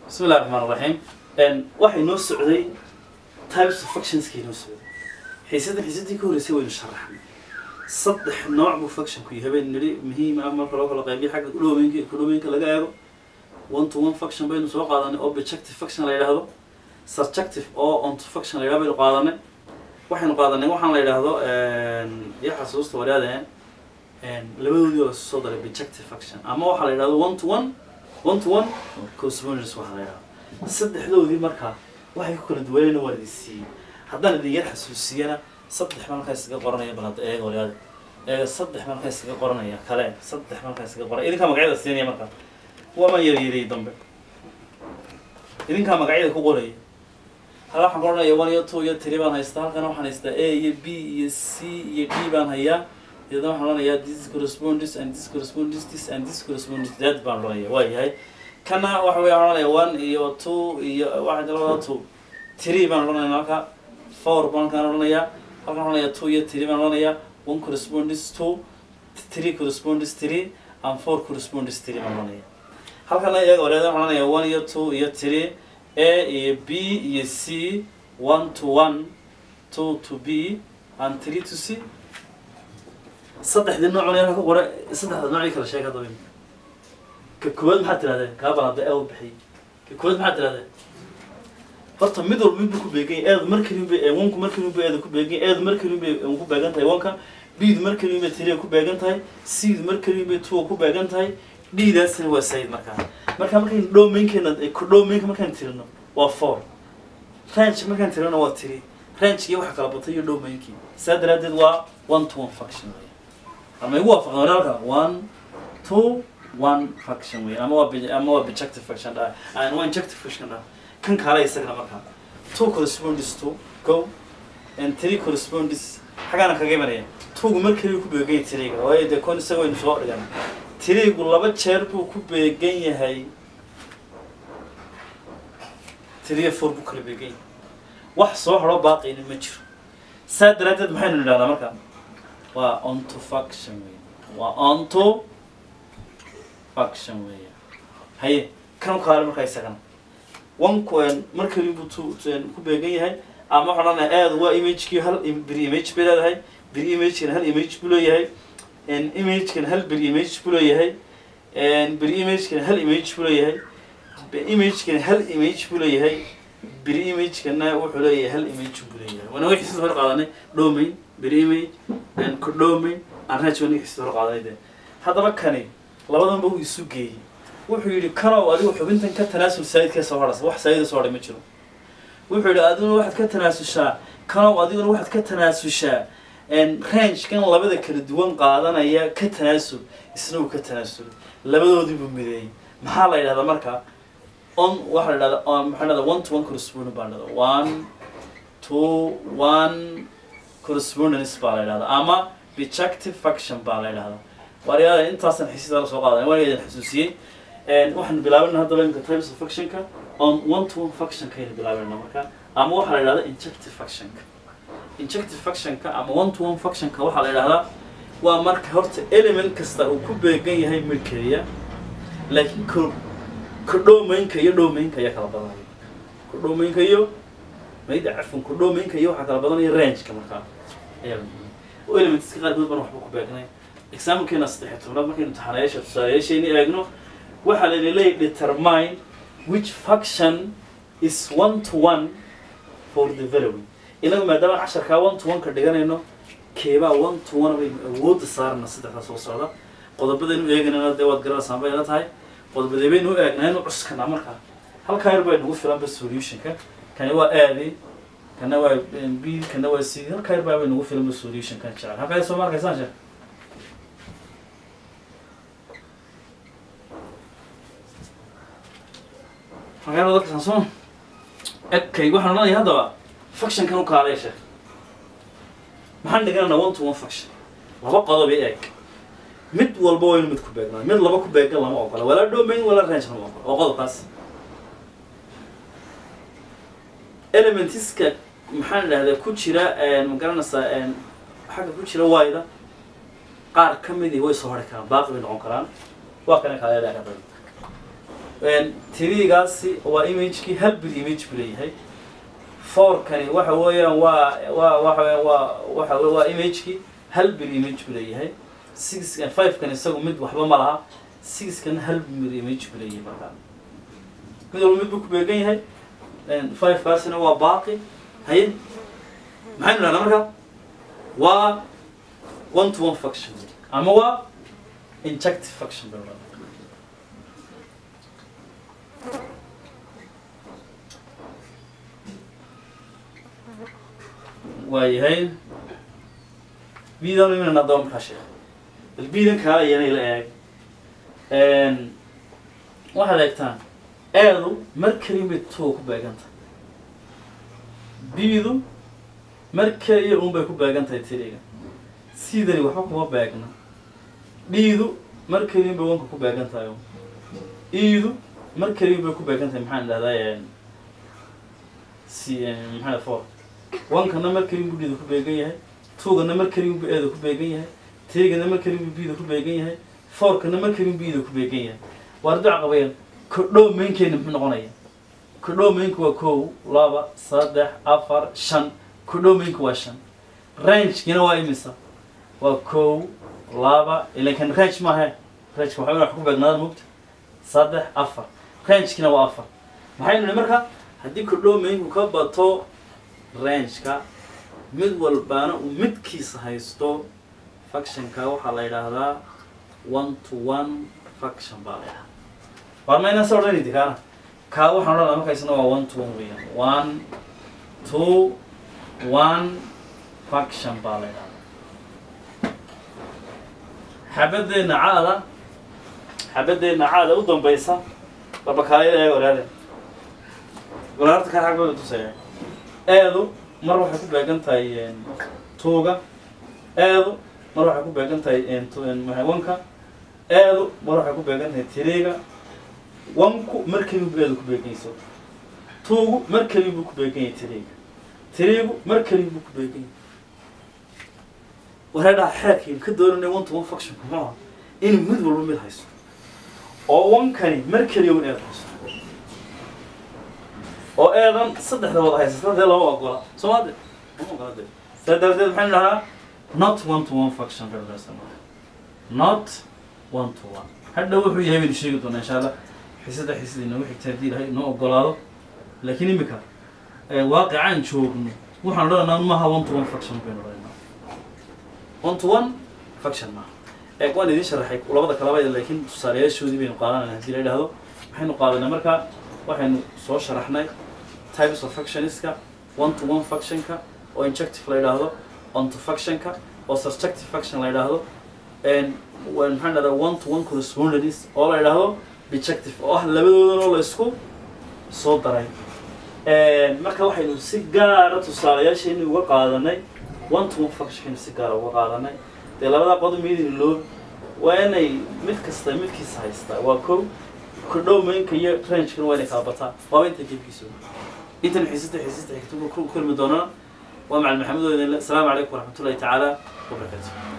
bismi illahi raxmaan raxiim waxay noo socday types of functionskay noo socday xiisadan xiisadii ka horreysay waynu sharaxnay saddex nooc buu functionku yahay baynu nidhi muhiim ah marka loo kala qaybiyo xagga kudhoomeynka iyo kudhoomeynka laga eego one to one function baynu soo qaadanay oo objective function la yidhaahdo subjective oo onto function la yidhahdo baynu qaadanay waxaynu qaadanay waxaan la yidhaahdo iyo xasuusta wadaadeen labadoodii oo soo daray objective function ama waxaa la yidhahdo one to one one to one correspondence waxaa la yidhahdo saddexdoodii markaa waxay ku kala duwanayna waan idin siiyey haddaan idin yar xasuusiyana saddex malkaa iskaga qoranaya bal hadda eega wadaada eega saddex malkaa iskaga qoranaya kale saddex malkaa iskaga qoranaya idinkaa magacyada siinaya markaa waama yaryariyey dambe idinkaa magacyada ku qoraya halka waxaan ku odhanaya one iyo two iyo three baan haystaa halkana waxaan haystaa a iyo b iyo c iyo d baan hayaa iyadana waxaan odhanayaa this correspondence and this correspondence this and this correspondence that baan odhanaya waa yahay kana waxa weya waxaan odhanaya one iyo two iyo waxaa labada two three baan odhanaya halka four baan halkaan odhanaya halkan waxaan odhanaya two iyo three baan odhanaya one correspondence two three correspondence three and four correspondence three baan odhanaya halkana iyaga wareeda waxaan odhanaya one iyo two iyo three a iyo b iyo c one to one two to b and three to c saddexdii nooc halka ku qora saddexda noocii kala sheeg hadaba ka koowaad maxaad tirahdeen kaa balada ee u bixiyay ka koowaad maxaad tirahdeen horta mid walba midbu ku beegan yahay eedu markaliin bay wanku markaliin bay eedu ku beegan yahay eedu markaliin bay ku beegan tahay wanka bdu markaliin bay tiriya ku beegan tahay cdu markaliin bay tuwa ku beegan tahay dhiidaasina waa sayid markaa marka markaynu dhowmeynkeena dhowmeynka markaan tirino waa four range markaan tirino waa tiri rangekii waxa kala batay iyo dhowmeynkii saa daraadeed waa one to one function wey ama igu waafaqda walaalka one two one function wey ama waa ama waa bijective function dha and waa injective function dha kan kaale isagana markaa two corresponds to go and three corresponds xagaana kaga imanaya twogu markaliyu ku beeganya tiriga waayo dee kon isaga waynu soo dhigan tirigu laba jeer buu ku beegan yahay tiriya four buu kala beegan yahay wax soo haro baaqiyna ma jiro saa daraaddeed maxaynu nidhahdaa marka waa onto function wey waa onto function weya haye kan kaale markaa isagana wanku markali buu tu ku beegan yahay ama waxaan odhanaya aad waa imagekii hal bir image bay leedahay bir imagekana hal image buu leeyahay imagekana hal bir image buu leeyahay bir imagekana hal image buu leeyahay imagekana hal image buu leeyahay bir imagekana wuxuu leeyahay hal image buu leeyahay wana wixii sida hor qaadanay domain bir image codomain aan raj wana wixii sida hor qaadanay de haddaba kani labadanba uu isu geeyey wuxuu yidhi kanow adigu xubintan ka tanaasul saayidkee soo hadhasa wax saayida soo hadhay ma jiro wuxuu yidhi adiguna waxaad ka tanaasushaa kanow adiguna waxaad ka tanaasushaa rangekan labada kala duwan qaadanaya ka tanaasul isna uu ka tanaasulay labadoodii buu mideeyey maxaa la yidhahdaa marka on waxaa la yidhahdaa maxaa dhahdaa one to one correspondent baa la yidhahdaa one to one correspondence baa la yidhahdaa ama bijective function baa la yidhahdaa waaryaada intaasan xisiidala soo qaadan waan idin xasuusiyey waxaan bilaabana haddaba imika types of functionka on one to one functionka aynu bilaabana marka ama waxaa la yidhahdaa injective functionka injective functionka ama one to one functionka waxaa la yidhahdaa waa marka horta element kasta uu ku beegan yahay midkeeya laakiin ko kodhoomeynka iyo dhowmeynka ayaa kala badanaya kodhoomeynka iyo mayda cafun kodhoomeynka iyo waxaa kala badanaya rangeka markaa ayaa oo elementska qaarkood baan waxba ku beegnay examplekeena saddex tobnaad markaynu imtixaanayaasha tusaalayaashayni eegno waxaa la leeyahay determine which function is one to one for the following inagu maadaama casharkaa one to one ka dhiganayno keebaa one to one baynu awoodda saarana saddexdaa soo socda qodobadaynu eeganayna dee waad garanaysaan bay ila tahay qodobadee baynu u eegnaynu cuskana markaa halkaa yar bay nagu filanba solutionka kani waa aadi kana waa b kana waa c halkaa yar baa bay nagu filanba solutionkan jecel halkaa soo ma arkaysaan sheekh magaalada dadka sansoon ekay waxaan odhanaya haddaba functionkan u kaalay sheekh maxaan dhiganana one to one function laba qodob i eeg mid walba waynu mid ku beegnaa mid laba ku beegan lama ogola walaa domain walaa range lama ogola waa qodobkaas elementiska maxaan idhahdaa ku jira ma garanaysaa xagga ku jira wayda qaar ka midii way soo hari karaan baaqi bay noqon karaan waa kana kaleedaa tirigaasi waa imagekii hal bil image buu leeyahay fourkani waxa weeyaan waa waa waxa weeyaan waa waxa we- waa imagekii hal bil image buu leeyahay sixkan fivekan isagu mid waxba ma laha sixkan hal bil image buu leeyahay markaa mid walba mid buu ku beegan yahay fivekaasina waa baaqi haye maxaynu dhahnaa marka waa one to one function ama waa injective function baynu dhahnaa waayahay biidan iminana adaba markaa sheekh bal biidan kaa ayana ila eeg waxaad eegtaan eedu mar keliya bay tuga ku beeganta biidu mar keliya un bay ku beegan tahay tiriga sidani waxba kuma beegna dhiidu mar keliya bay wanka ku beegan tahay un iidu mar keliya bay ku beegan tahay maxaan dhahdaa si maxaa for wankana mar keliya buu dhiida ku beegan yahay tuugana mar keliya buu eeda ku beegan yahay teegana mar keliya buu biida ku beegan yahay foorkana mar keliya buu iida ku beegan yahay waar duca qabayaan kodhow maynkeena muxuu noqonaya kodhow maynka waa kow laba saddex afar shan kodhow maynka waa shan rangekina waa imisa waa kow laba ilankan range maahe rangeka waxaa wax ku beegnaada mugta saddex afar rangekina waa afar maxaynu nihi marka haddii kodhow maynku ka bato rangeka mid walbaana uu midkiisa haysto factionka waxaa la yidhaahdaa one to one faction baa la yidhahdaa waar mayna sa odhanaydi kaana kaa waxaan odhanaa marka isna waa one to one weeyaan one two one faction baa la yidhahdaa xabadeenna caada xabadeenna caada u dambaysa barbakaayada ee waraade walaarta kaa xagbada tusaya eedu mar waxay ku beegan tahay tuuga eedu mar waxay ku beegan tahay wanka eedu mar waxay ku beegan tahay tiriga wanku mar keliya buu eedu ku beeganyayso tuugu mar keliya buu ku beegan yahay tiriga tirigu mar keliya buu ku beegan yahay waxay dhaha xeerkaynu ka doonanay one to one function muxuu aha inuu mid walba mid haysto oo wankani mar keliya un eed haysto oo eedan saddexda wada haysata dee lama ogola soomade lama ogola de saa darteed maxaynu dhahaa not one to one function federalism not one to one hadha wuxuu yahay baynu sheegi doonaa insha allah xisada xisada inoogu xigta haddii ilahay inoo ogolaado laakiin imika waaqicaan joogno waxaan odhanaa maaha one to one function baynu odhanaa one to one function maaha ee waan idiin sharaxay labada kalaba laakiin tusaalayaashoodii baynu qaadanayna haddii la idhaahdo maxaynu qaadanay marka waxaynu soo sharaxnay types of functionska one to one functionka oo injective la yidhaahdo onto functionka oo subjective function la yidhaahdo maxaan dhahdaa one to one correspondence oo la yidhaahdo dejective oo ah labadoodan oo la isku soo daray marka waxaynu si gaara tusaalayaashaynu uga qaadanay one to one functionkaynu si gaara uga qaadanay dee labadaa qodob midin loo waa inay mid kasta midkiisa haystaa waa kow kordhow maynka iyo rangekana waa inay kala bataa waaba inta gebkiisa intan xiisata xiisata xigta ku kulmi doonana waa macalin maxamed oo idin le asalaamu calaykum waraxmatullahi tacaala wabarakatu